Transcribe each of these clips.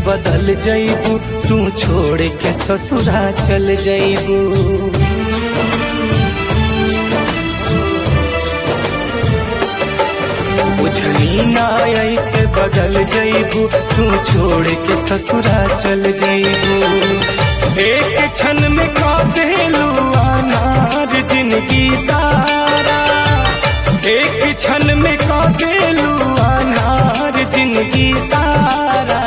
बदल जईबू तू छोड़ के ससुरा चल जईबू बुझनी ना ऐसे बदल जईबू तू छोड़ के ससुरा चल जईबू एक क्षण में खा देलू अनार जिंदगी सारा एक क्षण में खा देलू अनार जिंदगी सारा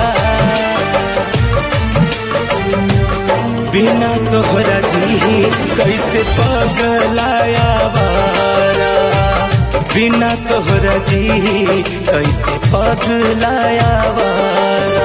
बिना तोहरा जी कैसे पगलाया वारा बिना तोहरा जी कैसे पगलाया वारा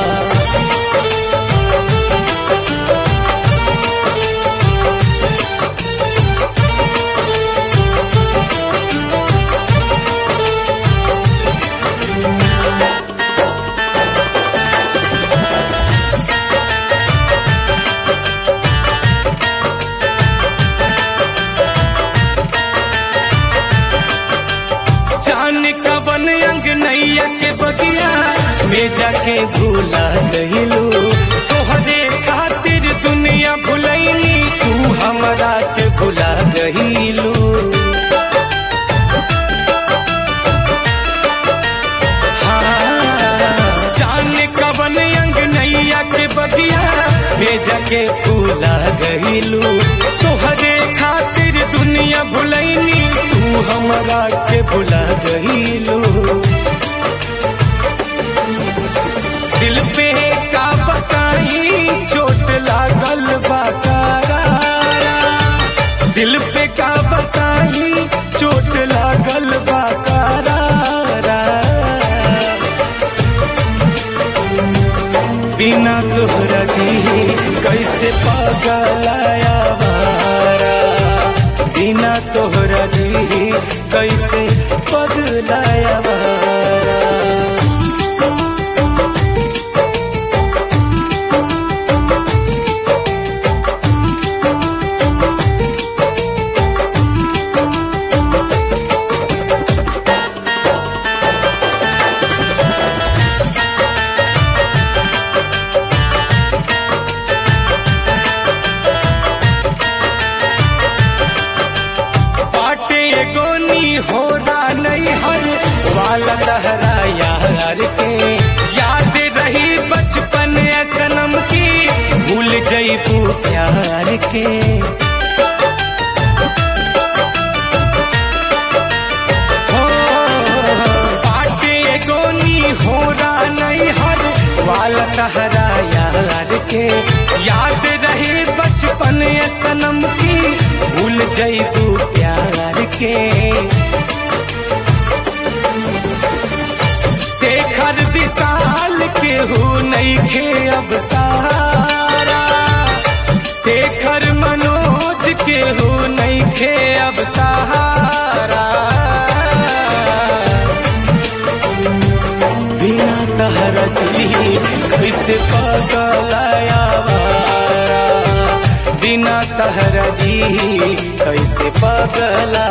जान कवन अंग नैया के बगिया में जाके भूला गहिलू तोहरे खातिर दुनिया भुलैनी तू हमरा के भुला गहिलू जान कवन अंग नैया के बगिया में जाके भूला गहिलू तोहरे खातिर दुनिया भुलैनी तू हमरा के भुला गहिलू दिल पे का बताई चोट लागल बा करारा दिल पे का बताई चोट लागल बा करारा बिना तोहरा जी कैसे पगलाया वारा बिना तोहरा जी कैसे पगलाया वारा बाटे गोनी होना नहीं हर वाला लहरा यार के याद रही बचपन ए सनम की भूल जईबू प्यार के हो, बाटे गोनी होना नहीं हर वाला लहरा यार के याद रहे बचपन ए सनम की भूल जईबू प्यार के शेखर विशाल के हो नहीं खे अब सारा शेखर मनोज के हो नहीं खे अब सहारा बिना तहरा जी कैसे पगलाया वारा बिना तहरा जी कैसे पगला